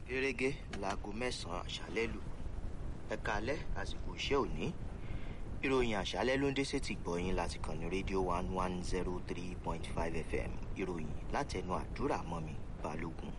gẹ́gẹ́ láago mẹ́sàn-án àṣálẹ́ lù ẹ̀ka alẹ́ àsìkò iṣẹ́ òní ìròyìn àṣálẹ́ ló ń dé sétí gbọ̀yìn láti kàn ní rédíò one one zero three point five fm ìròyìn látẹnu àdúrà mọ́mi balógun.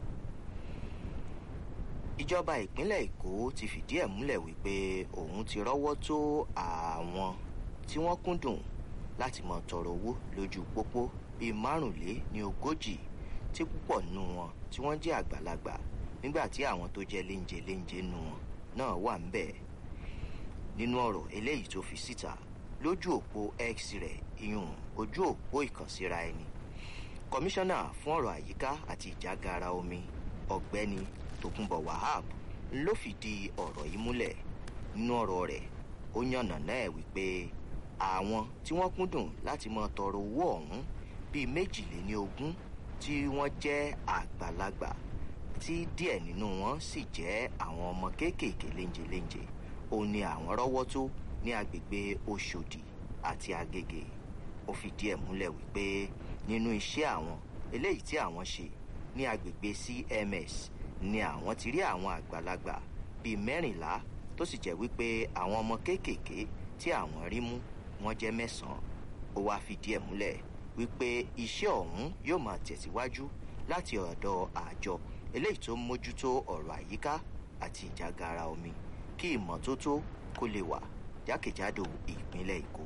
ìjọba ìpínlẹ̀ èkó ti fìdí ẹ̀ múlẹ̀ wípé òun ti rọ́wọ́ tó àwọn tí wọ́n kúndùn láti mọ tọrọ owó lójú pópó bíi márùnlé ní ogójì tí púpọ̀ nù wọn tí wọ́n jẹ́ àgbàlagbà nígbà tí àwọn tó jẹ́ léńjẹ léńjẹ nù wọn náà wà ń bẹ̀. nínú ọ̀rọ̀ eléyìí tó fi síta lójú òpó x rẹ̀ iyùn ojú òpó ìkànsíra ẹni kọmíṣánná fún ọ̀rọ̀ àyíká àti ìjágara omi ọ̀gbẹ́ni tòkunbọ̀ wahab ló fìdí ọ̀rọ̀ yìí múlẹ̀ nínú ọ̀rọ̀ rẹ̀ ó yànnà náà wípé àwọn tí wọ́n kúndùn láti mọ tọrọ owó ọ̀hún bíi méjìléní ogún tí wọ́n jẹ́ àgbàlagbà tí díẹ̀ nínú wọn sì jẹ́ àwọn ọmọ kéékèèké léńjeléńje òun ni àwọn rọ́wọ́ tó ní agbègbè oṣòdì àti agége ó fìdí ẹ̀ múlẹ̀ wípé nínú iṣẹ́ àwọn eléyìí tí àwọn ṣe ní agbègbè cms ni àwọn ti rí àwọn àgbàlagbà bíi mẹ́rìnlá tó sì jẹ́ wípé àwọn ọmọ kéékèèké tí àwọn rí mú wọ́n jẹ́ mẹ́sàn-án ó wáá fìdí ẹ̀ múlẹ̀ wípé iṣẹ́ ọ̀hún yóò máa tẹ̀síwájú láti ọ̀dọ̀ àjọ eléyìí tó ń mójútó ọ̀rọ̀ àyíká àti ìjágara omi kí ìmọ́tótó kó lè wà jákèjádò ìpínlẹ̀ èkó.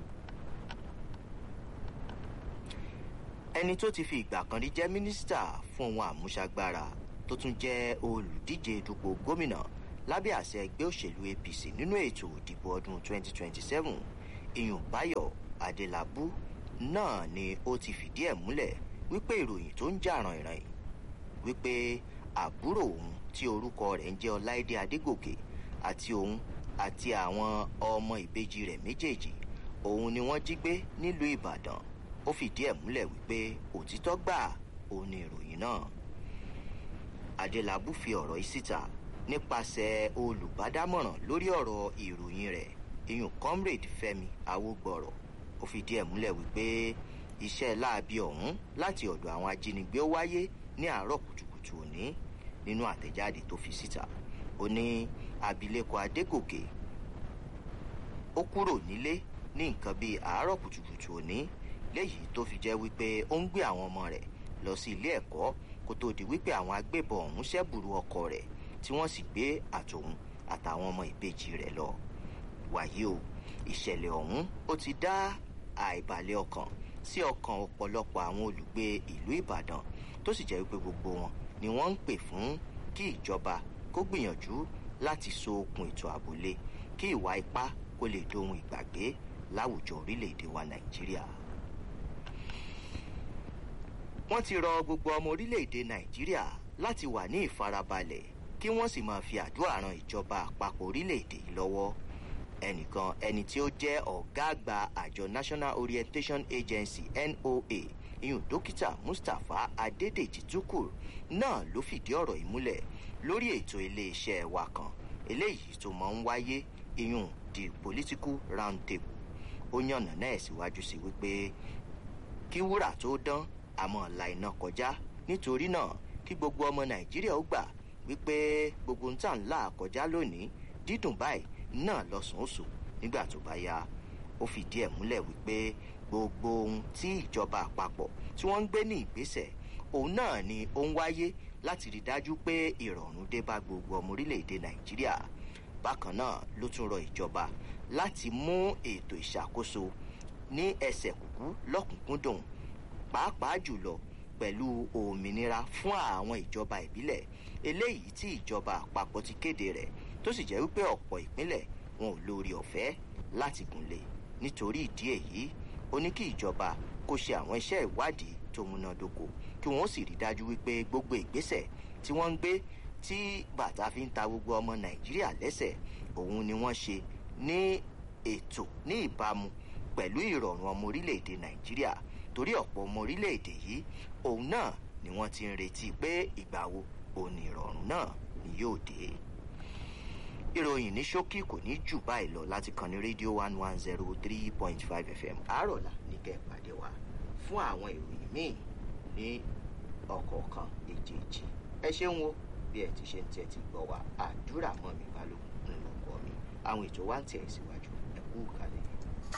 ẹni tó ti fi ìgbà kan rí jẹ́ mínísítà fún ohun àmúṣagbára tó tún jẹ́ olùdíje dupò gómìnà lábẹ́ àṣẹ ẹgbẹ́ òṣèlú apc nínú ètò ìdìbò ọdún 2027 ìyún báyọ̀ adélábù náà ni ó ti fìdí ẹ̀ múlẹ̀ wípé ìròyìn tó ń jà ràn-ìràn wípé àbúrò òun tí orúkọ rẹ̀ ń jẹ́ ọláìdé adégòkè àti òun àti àwọn ọmọ ìbejì rẹ̀ méjèèjì òun ni wọ́n jí gbé nílùú ìbàdàn ó fìdí ẹ̀ múlẹ̀ wípé òtítọ́ gbà òun ni ìròyìn náà adélábù fi ọ̀rọ̀ yìí síta nípasẹ̀ olùbádámọ̀ràn lórí ọ̀rọ̀ ìròyìn rẹ̀ iyùn comrade fẹmi awógbọ̀rọ̀ ó fìdí ẹ̀ múlẹ̀ wípé iṣẹ́ láabi ọ̀hún láti ọ̀dọ̀ àwọn ajínigbé ó wáyé ní àárọ̀ kùtùkùtù òní nínú àtẹ̀jáde tó fi síta ó ní abilékọ adégòkè ó kúrò nílé ní nǹkan bíi àárọ̀ kùtùkùtù òní léyìí tó fi jẹ́ wípé ó ń gbé àwọn ọmọ rẹ̀ lọ sí ilé ẹ̀kọ́ kó tó di wípé àwọn agbébọn ọ̀hún ṣẹ́bùrú ọkọ rẹ̀ tí wọ́n sì gbé àtòun àtàwọn ọmọ ìbejì rẹ̀ lọ wàyí o ìṣẹ̀lẹ̀ ọ̀hún ó ti dá àìbalẹ̀ ọkàn sí ọkàn ọ̀pọ̀lọpọ̀ àwọn olùgbé ìlú ìbàdàn tó sì jẹ́ wípé gbogbo wọn ni wọ́n ń pè fún kí ìjọba kó gbìyànjú láti so okùn ètò àbúlé kí ìwà ipá kó lè dohun ìgbàgbé láwùjọ orílẹ̀-èdè wa nàìjíríà. wọ́n ti rọ gbogbo ọmọ orílẹ̀-èdè nàìjíríà láti wà ní ìfarabalẹ̀ kí wọ́n sì máa fi àdúrà ran ìjọba àpapọ̀ orílẹ̀-èdè yìí lọ́wọ́ ẹnìkan ẹni tí ó jẹ́ ọ̀gá àgbà àjọ national orientation agency noa ìyún dókítà mustapha adédèjì tukur náà ló fìdí ọ̀rọ̀ yìí múlẹ̀ lórí ètò iléeṣẹ́ wa kan eléyìí tó máa ń wáyé ìyún the political round table ó yànnà náà síwájú sí wípé kí wúrà tó dán àmọ́ la iná kọjá nítorí náà kí gbogbo ọmọ nàìjíríà ó gbà wípé gbogbo ń tà ń là kọjá lónìí dídùn báyìí náà lọ́sàn-án nígbà tó bá yá ó fìdí ẹ̀ múlẹ̀ wípé gbogbo ohun tí ìjọba àpapọ̀ tí wọ́n ń gbé ní ìgbésẹ̀ òun náà ni ó ń wáyé láti rí dájú pé ìrọ̀rùn dé bá gbogbo ọmọ orílẹ̀-èdè nàìjíríà bákan náà ló tún rọ ìjọba láti mú ètò ìṣàkóso ní ẹsẹ̀ kúkú lọ́kùnkúndùn pàápàá jùlọ pẹ̀lú òmìnira fún àwọn ìjọba ìbílẹ̀ eléyìí tí ìjọba àpapọ̀ ti kéde rẹ̀ tó sì jẹ́ wípé ọ̀pọ̀ ìpínlẹ̀ wọn ò lórí ọ̀fẹ́ láti gùnlé nítorí ìdí èyí ó ní kí ìjọba kó ṣe àwọn iṣẹ́ ìwádìí tó múnádóko kí wọ́n sì rí dájú wípé gbogbo ìgbésẹ̀ tí wọ́n ń gbé tí bàtà fi ń ta gbogbo ọmọ nàìjíríà lẹ́sẹ̀ òun ni wọ́n ṣe ní ètò ní ìbámu pẹ̀lú ìrọ̀rùn ọmọ orílẹ̀-èdè nàìjíríà torí ọ̀pọ̀ ọmọ orílẹ̀-èdè yìí òun náà ni wọ́n ti ń retí pé ìgbà wo òun ìrọ̀rùn náà ni yóò dé ìròyìn ní ṣókí kò ní jù báyìí lọ láti kàn ní rédíò one one zero three point five fm àárọ̀là ní kẹ́ ẹ̀ pàdé wa fún àwọn ìròyìn míì ní ọ̀kọ̀ọ̀kan èjèèjì ẹ ṣeun o bí ẹ ti ṣe ń tẹ́tí gbọ́ wa àdúrà mọ́ mi balógun ńlọkọ mi àwọn ètò wa ń tẹ̀ síwájú ẹ kú kalẹ̀.